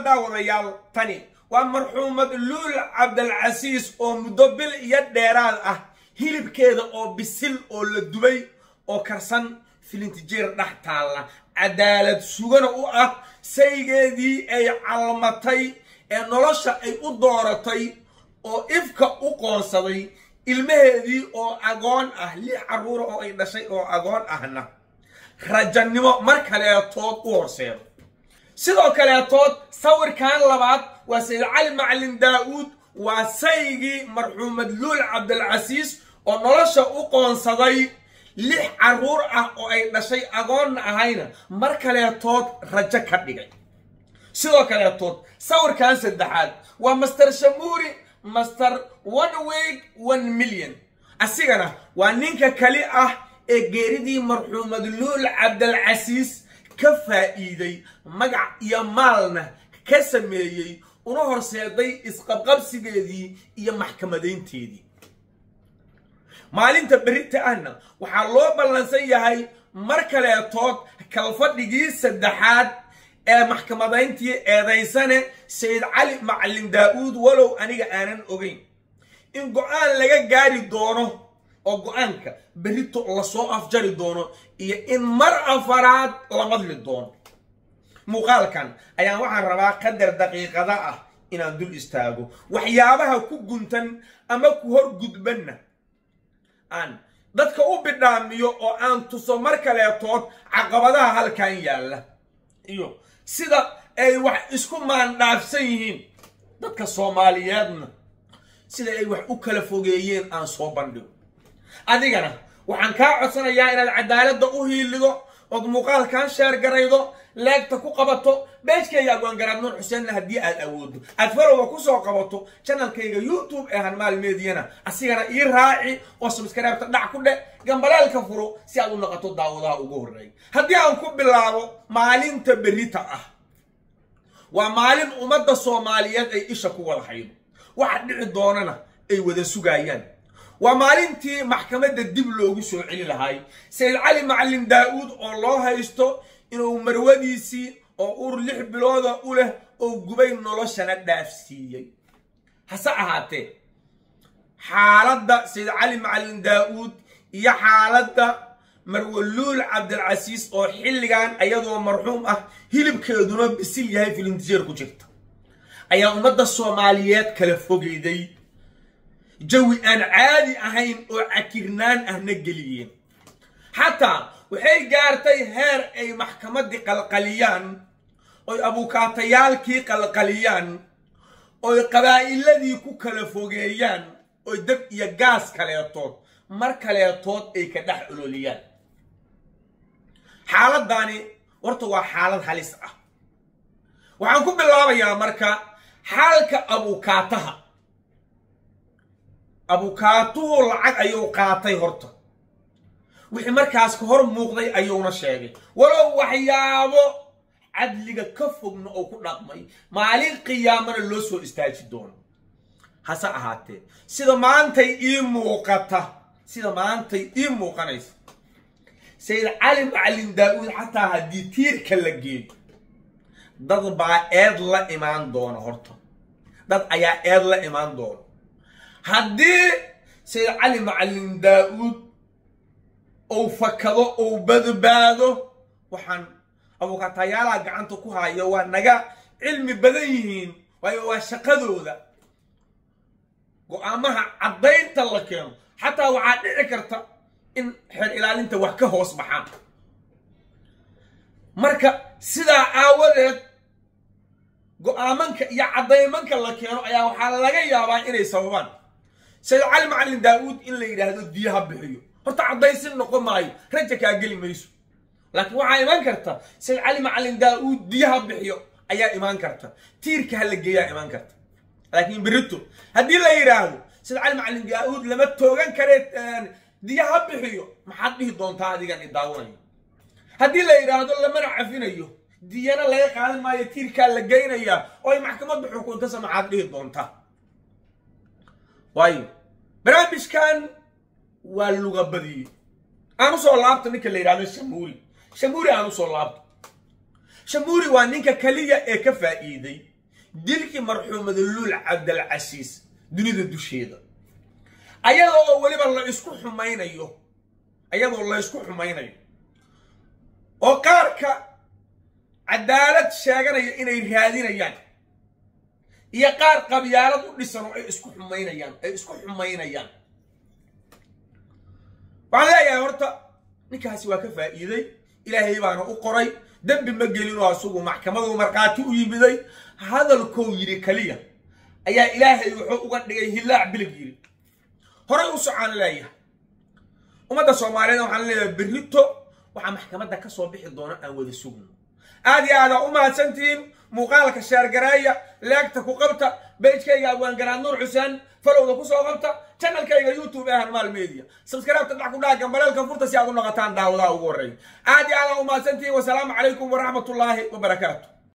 daawadayaal tani waa marxuumad luul cabdalcasiis oo muddo bil iyo dheeraad ah hilibkeeda oo bisil oo la dubay oo karsan filintijeer dhex taalla cadaalad sugana u ah saygeedii ay calmatay ee nolosha ay u dooratay oo ifka u qoonsaday ilmaheedii oo agoon ah lix carruura oo ay dhashay oo agoon ahna rajannimo mar kaleetood u horseedo sidoo kaleetood sawirkan labaad waa sayid cali macalin daa'uud waa saygii marxuumad luul cabdilcasiis oo nolosha u qoonsaday lix carruur ah oo ay dhashay agoonna ahayna mar kaleetood rajo ka dhigay sidoo kaleetood sawirkan saddexaad waa master shamuuri master one week one million asigana waa ninka kali ah ee geeridii marxuumad luul cabdilcasiis ka faa'iiday magac iyo maalna ka sameeyey una horseeday isqabqabsigeedii iyo maxkamadaynteedii maalinta berita ahna waxaa loo ballansan yahay mar kaleetood kalfadhigii saddexaad ee maxkamadayntii eedaysane sayid cali macalin daa'uud walow aniga aanan ogeyn in go-aan laga gaari doono oo go-aanka berito lasoo afjari doono iyo in mar afaraad la madli doono muuqaalkan ayaan waxaan rabaa qadar daqiiqada ah inaan dul istaago waxyaabaha ku guntan ama ku hor gudbanna aan dadka u bidhaamiyo oo aan tuso mar kaleetood caqabadaha halkan yaalla iyo sida ay wax isku maandhaafsan yihiin dadka soomaaliyeedna sida ay wax u kala fogeeyeen aan soo bandhigo adigana waxaan kaa codsanayaa inaad cadaaladda u hiilido ood muuqaalkan sheer garaydo leegta ku qabato beejkayga agoongaraad nuur xuseenna haddii aad awoodo aad farowga ku soo qabato janalkayga youtube ee hanmaal meediyana asigana ii raaci oo subskaraybta dhac ku dhe gambaleelka furo si aad u noqoto daawadaha ugu horreeya haddii aan ku bilaabo maalinta berita ah waa maalin ummadda soomaaliyeed ay isha ku wada haydo waxa dhici doonana ay wada sugayaan waa maalintii maxkamadda dib loogu soo celi lahay sayid cali macalin daa'uud oo loo haysto inuu marwadiisii oo ur lix bilooda u leh oo gubay noloshana dhaafsiiyey hase ahaatee xaaladda sayid cali macalin daa'uud iyo xaaladda marwaluul cabdilcasiis oo xilligan ayadoo marxuum ah hilibkeeduna bisil yahay filintijeer ku jirta ayaa ummadda soomaaliyeed kala fogeyday jawi aan caadi ahayn oo cakirnaan ahna geliyeen xataa waxay gaartay heer ay maxkamaddii qalqaliyaan oy abukaatayaalkii qalqaliyaan oy qabaa'iladii ku kala fogeeyaan oy dab iyo gaas kaleetood mar kaleetood ay ka dhex ololiyaan xaaladdaani horta waa xaalad halis ah waxaan ku bilaabayaa marka xaalka abukaataha abukaatuhu lacag ayuu qaatay horta wixii markaas ka hor muuqday ayuuna sheegay walow waxyaabo cadliga ka fogna oo ku dhaqmay maalin qiyaamana loo soo istaaji doono hase ahaatee sida maantay ii muuqata sida maantay ii muuqanaysa sayid cali macalin daa'uud xataa haddii tiirka la geeyo dad baa eed la imaan doona horta dad ayaa eed la imaan doona haddii sayid cali macalin daa'uud ou fakado ou badbaado waxaan abukaatayaalaha gacanta ku hayo waa naga cilmi badan yihiin waayo waa shaqadooda go-aamaha caddaynta la keeno xataa waxaa dhici karta in xeer ilaalinta wax ka hoos baxaan marka sidaa aawadeed go-aamanka iyo caddaymanka la keeno ayaa waxaa laga yaabaa inay sababaan sayid cali macalin daa'uud in la yidhaahdo diyaha bixiyo horta caddaysin noqon maayo raja kaa geli mayso laakiin waxaa imaan karta sayid cali macalin daa'uud diyaha bixiyo ayaa imaan karta tiirka ha la geeyaa imaan karta laakiin berito haddii la yidhaahdo sayid cali macalin daa'uud lama toogan kare diyaha bixiyo maxaad dhihi doontaa adigan i daawanayo haddii la yidhaahdo lamana cafinayo diyana laga qaadan maayo tiirkaa la geynayaa oo ay maxkamadda xukuntasa maxaad dhihi doontaa waayo barnaamijkan waa luga badiyey aan usoo laabto ninka la yidhahdo shamuuri shamuuri aan usoo laabto shamuuri waa ninka keliya ee ka faa'iiday dilkii marxuumada luul cabdalcasiis dunida dusheeda ayadoo oo weliba la isku xumaynayo ayadoo la isku xumaynayo oo qaarka cadaalad sheeganaya inay raadinayaan iyo qaar qabyaalad u dhisan oo ay isku xumaynayaan ay isku xumaynayaan waxaan leeyahay horta ninkaasi waa ka faa'iiday ilaahay baana u qoray dembi ma gelinoo asugu maxkamadu markhaati u yimiday hadalkou yidhi keliya ayaa ilaahay wuxuu uga dhigay hillaac bilig yidhi horay u socaan leeyahay ummadda soomaaliyeed waxaan leeyahay berrito waxaa maxkamadda ka soo bixi doona aan wada sugno aad iyo aadaa u mahadsantihiin muuqaalka sheergareeya leegta ku qabta bejkayga abwaangaraad nuur xuseen falowda ku soo qabta channelkayga youtube ee harmaal media subscribe-ta dhac ku dhaha gambaleelka furta si aad u noqotaan daawadaha ugu horreeya aad iyo aadaa u mahadsantihiin wasalaamu calaykum waraxmatullaahi wabarakaatu